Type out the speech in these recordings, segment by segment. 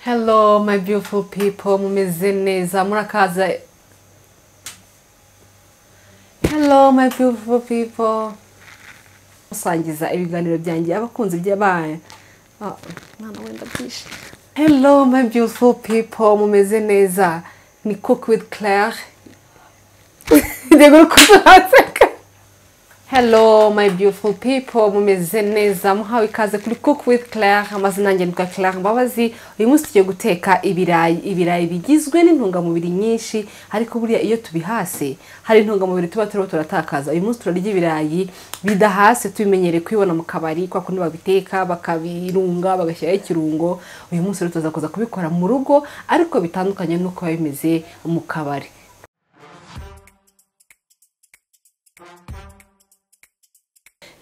Hello my beautiful people mumeze neza murakaza Hello my beautiful people musangiza ibiganiro byanjye abakunzi by'abanyu Ah, mwana wenda byinshi Hello my beautiful people mumeze neza ni cook with Claire Ndego kuzatseka Hello my beautiful people mumeze neza muhawe ikaze kuri cook with Claire amazina yanjye nitwa Claire Mbabazi uyu munsi tugiye guteka ibirayi ibirayi bigizwe n'intungamubiri nyinshi ariko buriya iyo tubihase hari intungamubiri tuba turimo turatakaza uyu munsi turarya ibirayi bidahase tubimenyereye kubibona mu kabari kwa kundi babiteka bakabirunga bagashyiraho ikirungo uyu munsi rero tuza kuza kubikora mu rugo ariko bitandukanye n'uko biba bimeze mu kabari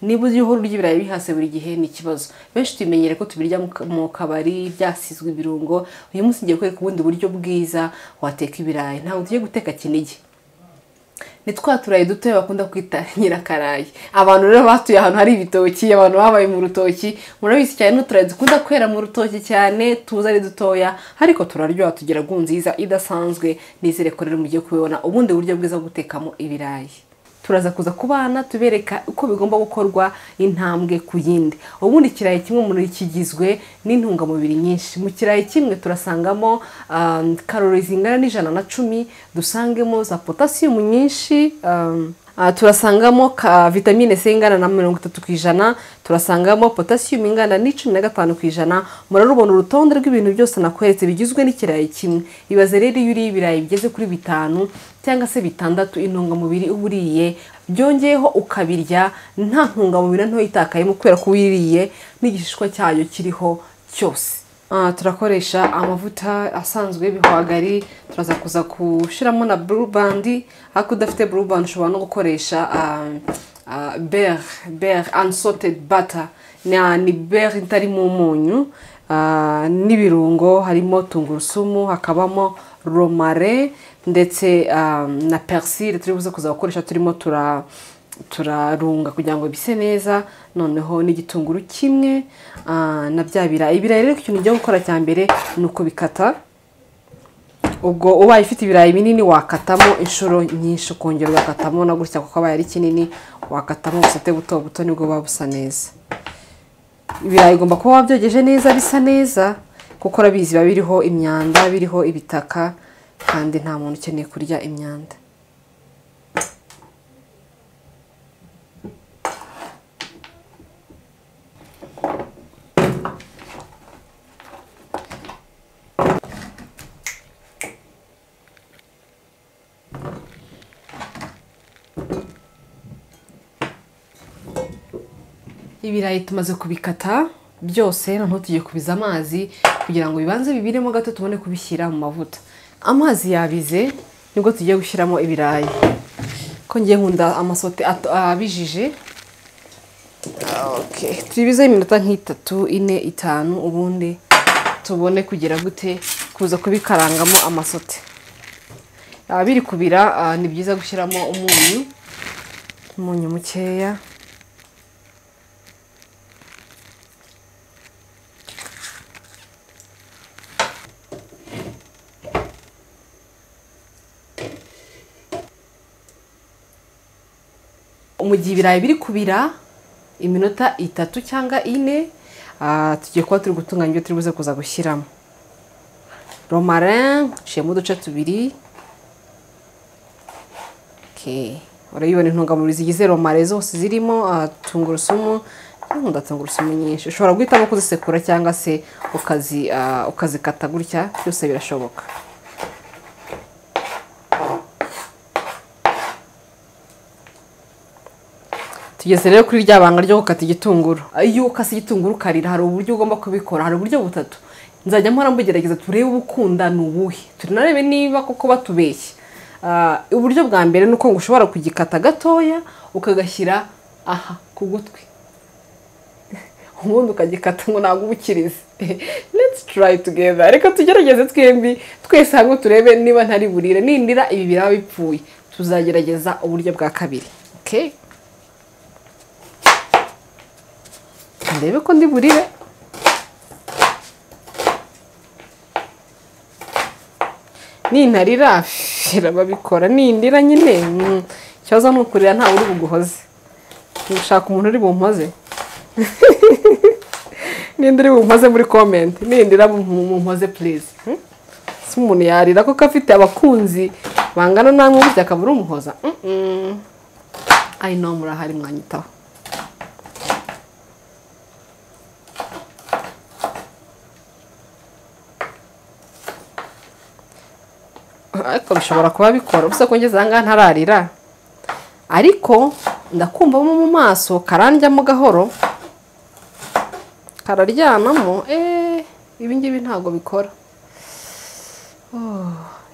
niba uzi uhora urya ibirayi bihase buri gihe ni ikibazo benshi tubimenyere ko tubirya mu ka- mu kabari byasizwe ibirungo uyu munsi ngiye kwereka ubundi buryo bwiza wateka ibirayi ntabwo tugiye guteka kinigi ni twa turayi dutoya bakunda kwita nyirakarayi abantu rero batuye ahantu hari ibitoki abantu babaye mu rutoki murabizi cyane n'uturayi dukunda kwera mu rutoki cyane tuza ari dutoya ariko turaryoha tugira gu nziza idasanzwe nizere ko rero mugiye kubibona ubundi buryo bwiza bwo gutekamo ibirayi turaza kuza ku bana tubereka uko bigomba gukorwa intambwe ku yindi ubundi ikirayi kimwe muri kigizwe n'intungamubiri nyinshi mu kirayi kimwe turasangamo um, karori zingana n'ijana na cumi dusangemo za potasiyumu nyinshi um, ah, turasangamo ka vitamine C ingana na mirongo itatu ku ijana turasangamo potasiyumu ingana n'icumi na gatanu ku ijana murarubona urutonde rw'ibintu byose nakweretse bigizwe n'ikirayi kimwe ibaze rero iyo uriye ibirayi bigeze kuri bitanu cyangwa se bitandatu intungamubiri uba uriye byongeyeho ukabirya nta ntungamubiri nto yitakayemo kubera ko wiririye n'igishishwa cyayo kiriho cyose Ah, turakoresha amavuta asanzwe y'ibihwagari turaza kuza gushyiramo na blue band ariko udafite blue band ushobora no gukoresha ber ber unsalted butter Na- ni ber itarimo umunyu Ah, n'ibirungo harimo tungurusumu hakabamo romare ndetse ah, na persile turi buze kuza gukoresha turimo tura turarunga kugira ngo bise neza noneho n'igitunguru kimwe ah, na bya birayi ibirayi rero ikintu ujya gukora cya mbere ni ukubikata ubwo ubaye ufite ibirayi binini wakatamo inshuro nyinshi ukongera ugakatamo na gutya kuko abaye ari kinini wakatamo ubusate buto buto nibwo buba busa neza ibirayi ugomba kuba wabyogeje neza bisa neza kuko urabizi biba biriho imyanda biriho ibitaka kandi nta muntu ukeneye kurya imyanda ibirayi tumaze kubikata byose noneho tugiye kubiza amazi kugira ngo bibanze bibiremo gato tubone kubishyira mu mavuta amazi yabize nibwo tugiye gushyiramo ibirayi ko ngiye nkunda amasote ato- abijije Okay. tubibizeho iminota nk'itatu ine itanu ubundi tubone kugira gute kuza kubikarangamo amasote Ah, biri kubira ah, ni byiza gushyiramo umunyu umunyu mukeya mu gihe ibirayi biri kubira iminota itatu cyangwa ine ah, tugiye kuba turi gutunganya ibyo turi buze kuza gushyiramo romarin nciyemo uduce tubiri Okay. urayibona intungamubiri zigize romare zose zirimo ah, tungurusumu nkunda tungurusumu nyinshi ushobora guhitamo kuzisekura cyangwa se ukazi ah, ukazikata gutya byose birashoboka tugeze rero kuri rya banga ryo gukata igitunguru iyo ukase igitunguru ukarira hari uburyo ugomba kubikora hari uburyo butatu nzajya mpora mbugerageza turebe ubukunda ni ubuhe tunarebe niba koko batubeshye Ah, uburyo bwa mbere ni uko ngo ushobora kugikata gatoya ukagashyira aha ku gutwi ubundi ukagikata ngo ntabwo ubukirize let's try together reka tugerageze twembi twese hamwe turebe niba ntari burire nindira ibi biraba bipfuye tuzagerageza uburyo bwa kabiri okay ndebe ko ndi burire nintarira irababikora nindira nyine mm, ikibazo ni ukurira ntawe uri buguhoze gushaka umuntu uri bumpoze ninde uri bumpoze muri komenti nindira mumpoze purize Hmm? si umuntu yarira kuko afite abakunzi bangana namwe burya akaba ari umuhoza Mm, mm. I know murahari mwanyitaho ariko bishobora kuba bikora gusa ko ngeze ahangaha ntararira ariko ndakumvamo mu maso karandyamo gahoro kararyamamo eee ibi ngibi ntabwo bikora Oh,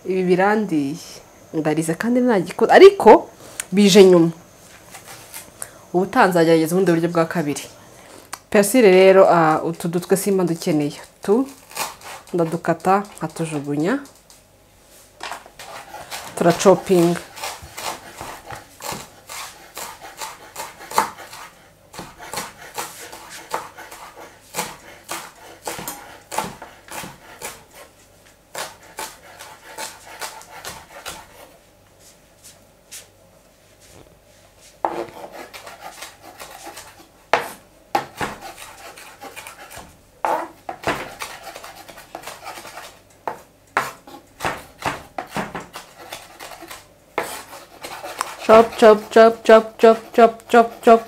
ibi birandiye ndarize kandi ntagikora ariko bije nyuma ubu tanzagerageza ubundi buryo bwa kabiri persile rero ah, utu dutwe simba dukeneye tu ndadukata nkatujugunya turacopinga chop chop chop chop chop chop chop chop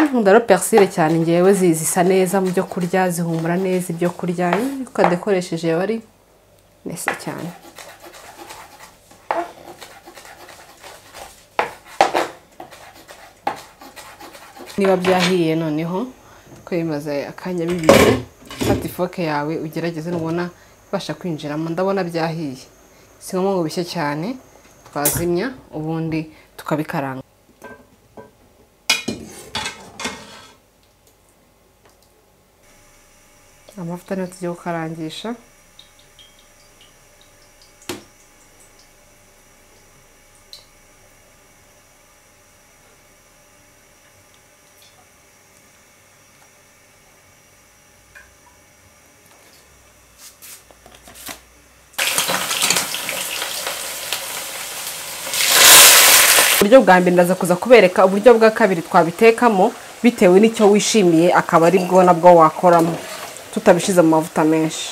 nkunda rero persile cyane ngewe zi- zisa neza mu byo kurya zihumura neza ibyo kurya iyo ukadekoresheje yaba ari nese cyane niba byahiye noneho ko bimaze akanya bibiri fata ifoke yawe ugerageze nubona ibasha kwinjiramo ndabona byahiye si ngombwa ngo bishye cyane twazimya ubundi tukabikaranga amavuta niyo tugiye gukarangisha uburyo bwa mbere ndaza kuza kubereka uburyo bwa kabiri twabitekamo bitewe n'icyo wishimiye akaba ari bwo nabwo wakoramo tutabishyize mu mavuta menshi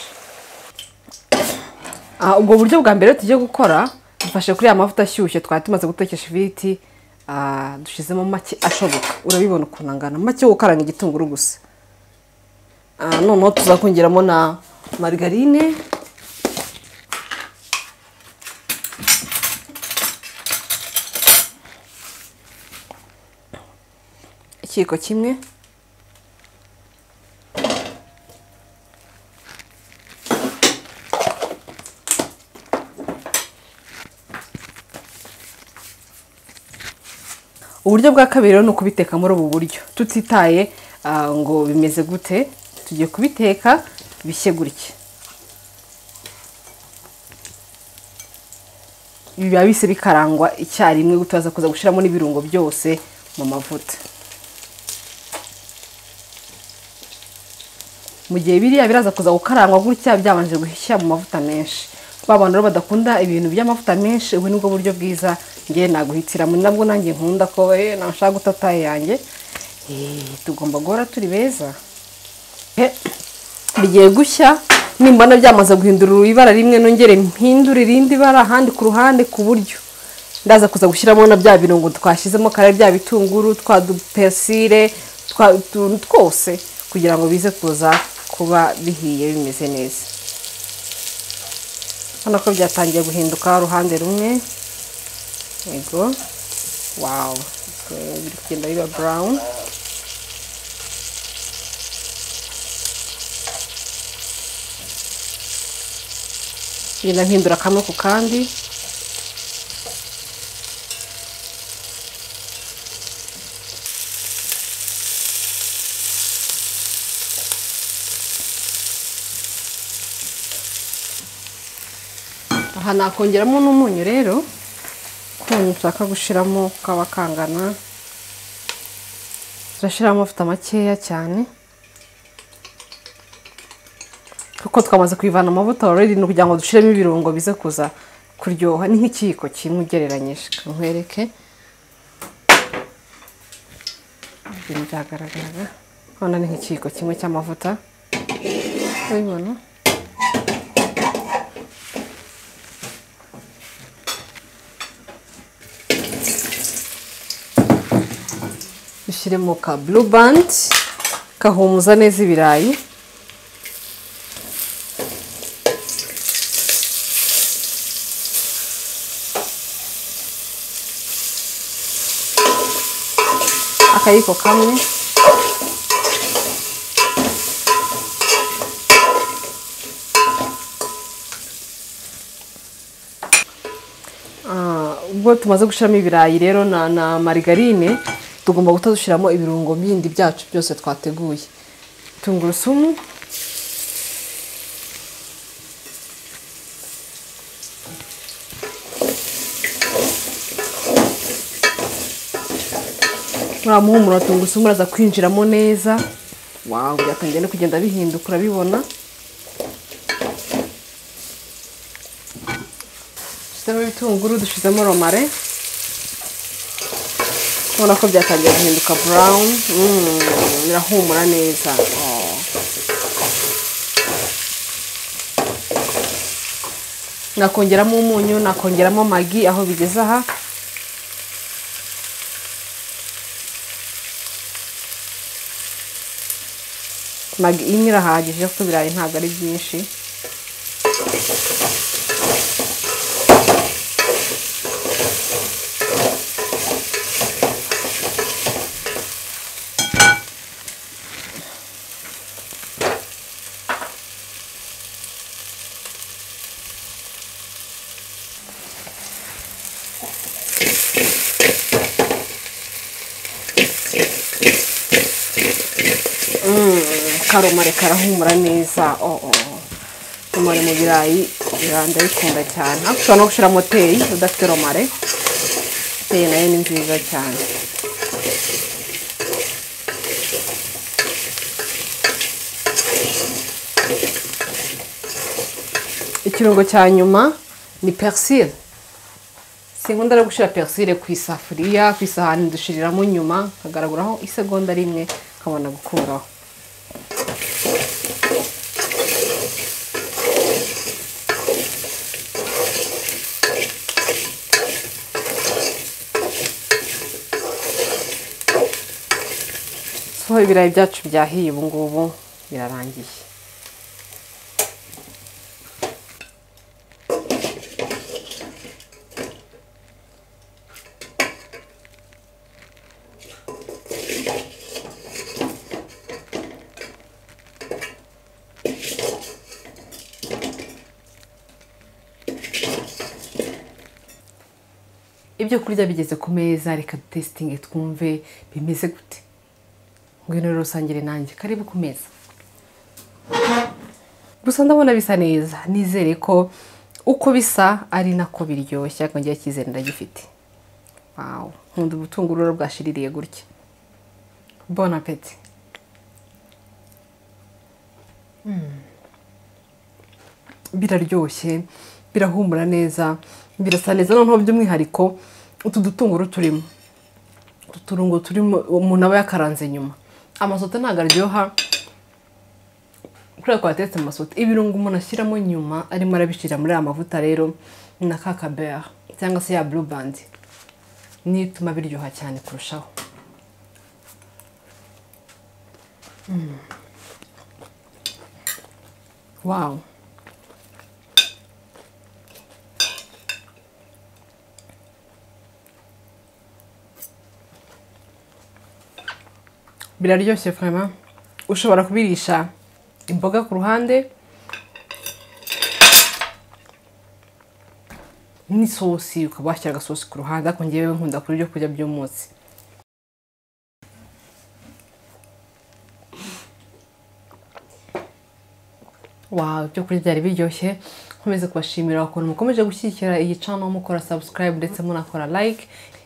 Ah, ubwo buryo bwa mbere tugiye gukora dufashe kuri ya mavuta ashyushye twari tumaze gutekesha ifiriti ah, dushyizemo make ashoboka urabibona ukuntu angana make yo gukaranga igitunguru gusa Ah, noneho tuza kongeramo na marigarine ikiyiko kimwe uburyo bwa kabiri rero ni ukubiteka muri ubu buryo tutitaye ah, ngo bimeze gute tugiye kubiteka bishye gutya biba bise bikarangwa icyarimwe gutaza kuza gushyiramo n'ibirungo byose mu mavuta mu gihe biriya biraza kuza gukarangwa gutya byabanje gushya mu mavuta menshi ba bantu rero badakunda ibintu by'amavuta menshi ubu nibwo buryo bwiza ngewe naguhitiramo ni nabwo nanjye nkunda ko eh, nashaka gutata yanjye Eh, tugomba guhora turi beza Eh, bigiye gushya nimbona byamaze guhindura ibara rimwe nongere mpindure irindi bara ahandi ku ruhande ku buryo ndaza kuza gushyiramo na bya birungo twashyizemo kare bya bitunguru twa dupersile twa utuntu twose kugira ngo bize kuza kuba bihiye bimeze neza urabona ko byatangiye guhinduka uruhande rumwe yego wawu biri kugenda biba burawuni ngenda mpindura kamwe ku kandi aha nakongeramo n'umunyu rero ko umunyu ushaka gushyiramo kaba kangana turashyiramo amavuta makeya cyane kuko twamaze kuyivana amavuta already ni ukugira ngo dushyiremo ibirungo bize kuza kuryoha ni nk'ikiyiko kimwe ugereranyije nkwereke ibintu byagaragaraga urabona ni nk'ikiyiko kimwe cy'amavuta urabibona dushyiremo ka blue band kahumuza neza ibirayi akayiko kamwe Ah, ubwo tumaze gushyiramo ibirayi rero na na marigarine tugomba guhita dushyiramo ibirungo bindi byacu byose twateguye tungurusumu uriya muhumuro wa tungurusumu uraza kwinjiramo neza wawu byatangiye no kugenda bihinduka urabibona dushyizemo ibitunguru dushyizemo romare ubona ko byatangiye guhinduka burawuni birahumura neza Oh. nakongeramo umunyu nakongeramo magi aho bigeze aha magi imwe irahagije kuko ibirayi ntabwo ari byinshi karomare karahumura neza oh, oh. romare mu birayi birayi ndabikunda cyane ariko ushobora no gushyiramo teyi udafite romare teyi nayo ni nziza cyane ikirungo cya nyuma ni perisire sinkunda no gushyira perisire ku isafuriya ku isahani dushiriramo nyuma hagaragaraho isegonda rimwe nkabona gukuraho so ibirayi byacu byahiye ubu ngubu birarangiye ibyo kurya bigeze ku meza reka dutesitinge twumve bimeze gute ngwino rero usangire nanjye karibu ku meza gusa ndabona bisa neza nizere ko uko bisa ari nako biryoshye ariko ngewe icyizere ndagifite wawu nkunda ubutunguru rero bwashiririye gutya bon apeti biraryoshye birahumura neza birasa neza noneho by'umwihariko utu dutunguru turimo utu turungo turimo umuntu aba yakaranze nyuma amasote ntabwo aryoha kubera ko watetse amasote ibirungo umuntu ashyiramo nyuma arimo arabishyira muri aya mavuta rero ni na ka kabera cyangwa se ya blue band niyo ituma biryoha cyane kurushaho wawu biraryoshye fama ushobora kubirisha imboga ku ruhande n'isosi ukaba washyira agasosi ku ruhande ariko ngewe nkunda kurya ibyo kurya by'umunsi wawe ibyo kurya byari biryoshye nkomeze kubashimira ukuntu mukomeje gushyigikira iyi cano mukora subscribe ndetse munakora like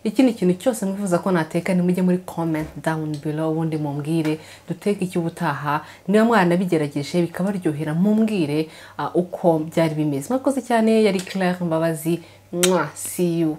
ikindi kintu cyose mwifuza ko nateka nimujye muri comment down below ubundi mumbwire duteke icy'ubutaha niba mwanabigerageje bikabaryohera mumbwire ah, uko byari bimeze mwakoze cyane yari Claire Mbabazi Mwah, see you